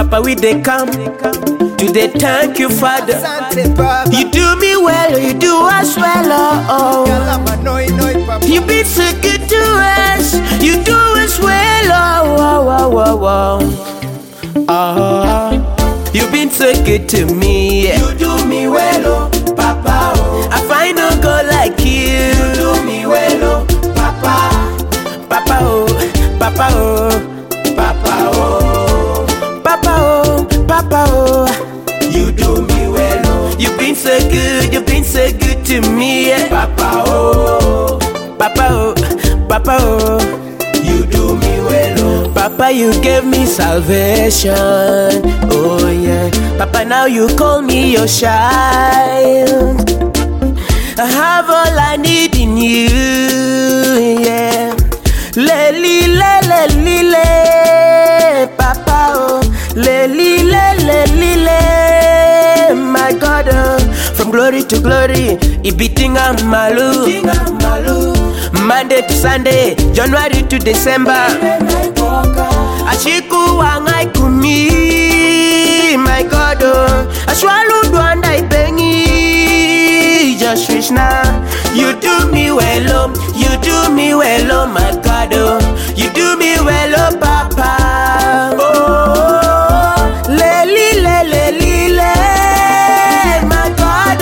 Papa, we they come to they thank you, Father. Asante Baba. You do me well, you do us well, oh. Kalama noi noi Papa. You been so good to us, you do us well, oh, oh, oh, oh, oh. oh. You been so good to me, you do me well, oh, Papa, oh. I find no girl like you, you do me well, oh, Papa, Papa, oh, Papa, oh, Papa, oh, Papa, oh, Papa, oh. You do me well, oh. You been so good, you been so good to me, yeah. Papa, oh, Papa, oh, Papa, oh. You do me well, oh. Papa, you gave me salvation, oh yeah. Papa, now you call me your child. I have all I need in you, yeah. Le li le le li le, Papa oh. Le li le le li le, my God oh. From glory to glory, ibiting malu. Monday to Sunday, January to December. Ashiku wangai kumi, my God oh. Ashwalu duanda ibengi, just wish now. You do me well, oh, you do me well, oh my God, oh, you do me well, oh Papa, oh, le li le le li le, my God,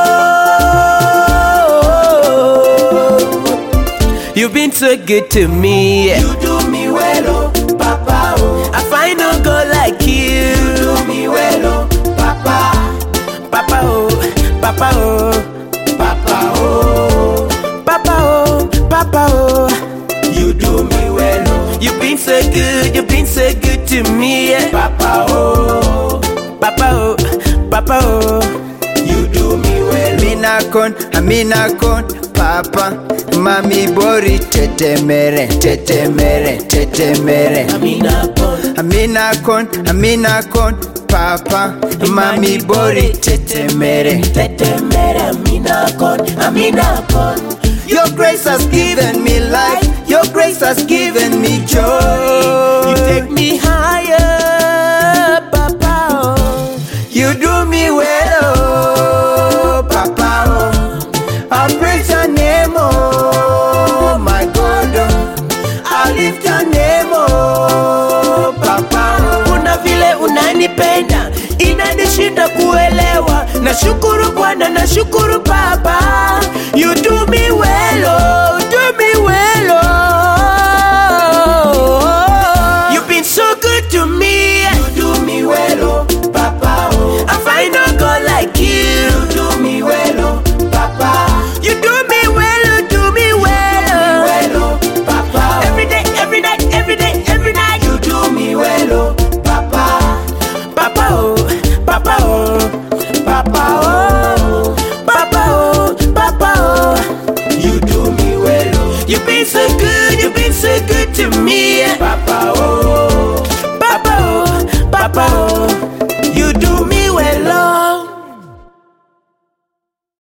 oh, you've been so good to me. You do me well, oh Papa, oh, I find no girl like you. You do me well, oh Papa, Papa, oh, Papa, oh. Papa oh, Papa oh, Papa oh, you do me well oh. You been so good, you been so good to me, yeah. Papa oh, Papa oh, Papa oh, you do me well. Amina kon, amina kon, papa. Mami bori tetemere, tetemere, tetemere. Amina pon, Amina kon, amina kon, papa. Mami bori tetemere. tetemere, Amina kon, Amina pon. Your grace has given me life. Your grace has given me joy. You take me higher, Papa oh. You do me well, oh, Papa. Oh. I praise your name, oh, my God. Oh. I lift your name, oh, Papa. Oh. kuna vile unanipenda inanishinda kuelewa nashukuru bwana nashukuru baba you do me well oh, do me well oh. You've been so good to me you do me well oh, papa oh. I find no girl like you you do me well oh, papa you do me well oh, do me well oh. well oh, papa every day every night every day every night you do me well oh, papa papa oh papa oh